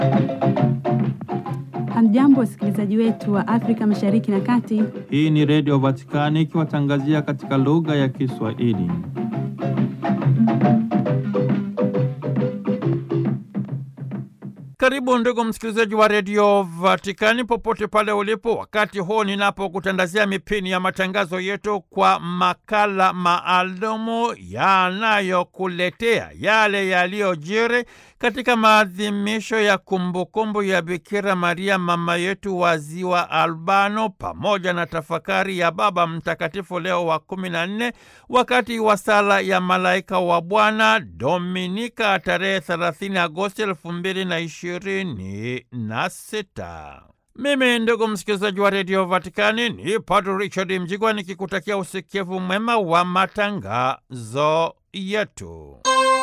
Hamjambo, wasikilizaji wetu wa Afrika Mashariki na Kati. Hii ni Redio Vatikani ikiwatangazia katika lugha ya Kiswahili. Karibu ndugu msikilizaji wa Redio Vatikani popote pale ulipo, wakati huu ninapokutandazia mipini ya matangazo yetu kwa makala maalumu yanayokuletea yale yaliyojiri katika maadhimisho ya kumbukumbu ya Bikira Maria mama yetu wa Ziwa Albano, pamoja na tafakari ya Baba Mtakatifu Leo wa kumi na nne wakati wa sala ya malaika wa Bwana Dominika tarehe 30 Agosti elfu mbili na ishirini na sita. Mimi ndugu msikilizaji wa redio Vatikani ni Padre Richard Mjigwa nikikutakia usikivu mwema wa matangazo yetu.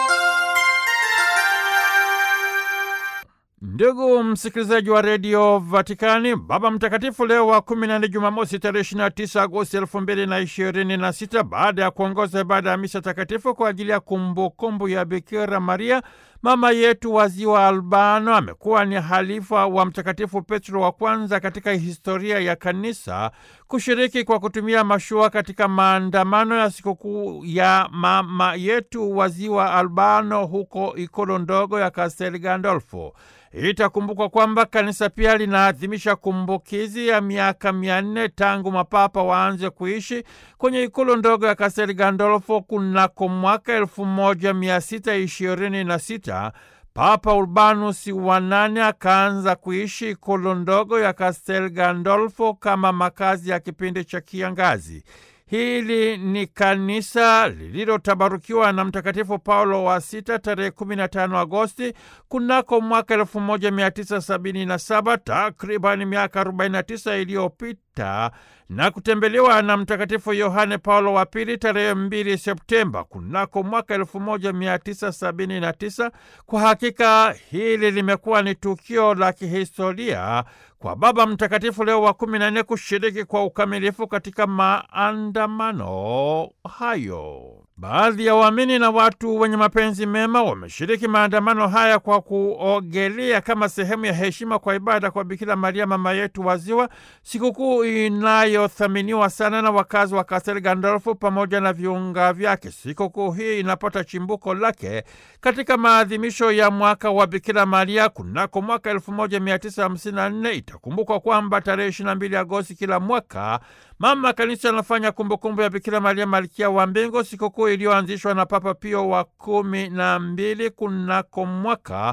Ndugu msikilizaji wa redio Vatikani, Baba Mtakatifu Leo wa kumi na nne, Jumamosi tarehe 29 Agosti elfu mbili na ishirini na sita, baada ya kuongoza ibada ya misa takatifu kwa ajili ya kumbukumbu ya Bikira Maria mama yetu wa Ziwa Albano, amekuwa ni halifa wa Mtakatifu Petro wa kwanza katika historia ya Kanisa kushiriki kwa kutumia mashua katika maandamano ya sikukuu ya mama yetu wa Ziwa Albano huko ikolo ndogo ya Castel Gandolfo. Itakumbukwa kwamba kanisa pia linaadhimisha kumbukizi ya miaka mia nne tangu mapapa waanze kuishi kwenye ikulu ndogo ya Castel Gandolfo kunako mwaka elfu moja mia sita ishirini na sita. Papa Urbanus wa nane akaanza kuishi ikulu ndogo ya Castel Gandolfo kama makazi ya kipindi cha kiangazi. Hili ni kanisa lililotabarukiwa na Mtakatifu Paulo wa Sita tarehe 15 Agosti kunako mwaka 1977 takriban miaka 49 iliyopita na kutembelewa na Mtakatifu Yohane Paulo wa Pili tarehe 2 Septemba kunako mwaka 1979. Kwa hakika hili limekuwa ni tukio la kihistoria kwa Baba Mtakatifu Leo wa kumi na nne kushiriki kwa ukamilifu katika maandamano hayo. Baadhi ya waamini na watu wenye mapenzi mema wameshiriki maandamano haya kwa kuogelea kama sehemu ya heshima kwa ibada kwa Bikira Maria mama yetu wa Ziwa, sikukuu inayothaminiwa sana na wakazi wa Castel Gandolfo pamoja na viunga vyake. Sikukuu hii inapata chimbuko lake katika maadhimisho ya mwaka wa Bikira Maria kunako mwaka 1954. Itakumbukwa kwamba tarehe 22 Agosti kila mwaka mama kanisa anafanya kumbukumbu ya Bikira Maria malkia wa mbingu, sikukuu iliyoanzishwa na Papa Pio wa kumi na mbili kunako mwaka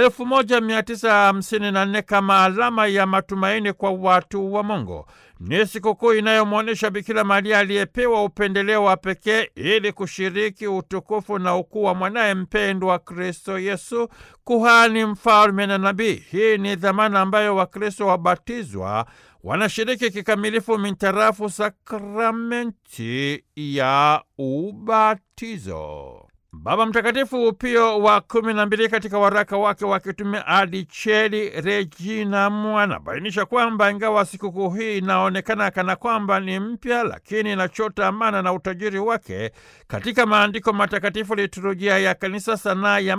1954 kama alama ya matumaini kwa watu wa Mungu. Ni sikukuu inayomwonyesha Bikira Maria aliyepewa upendeleo wa pekee ili kushiriki utukufu na ukuu wa mwanaye mpendwa Kristo Yesu, kuhani, mfalme na nabii. Hii ni dhamana ambayo Wakristo wabatizwa wanashiriki kikamilifu mintarafu sakramenti ya ubatizo. Baba Mtakatifu Pio wa kumi na mbili katika waraka wake wa kitume Adicheli Reginam anabainisha kwamba ingawa sikukuu hii inaonekana kana kwamba ni mpya, lakini inachota amana na utajiri wake katika maandiko matakatifu, liturujia ya kanisa, sanaa ya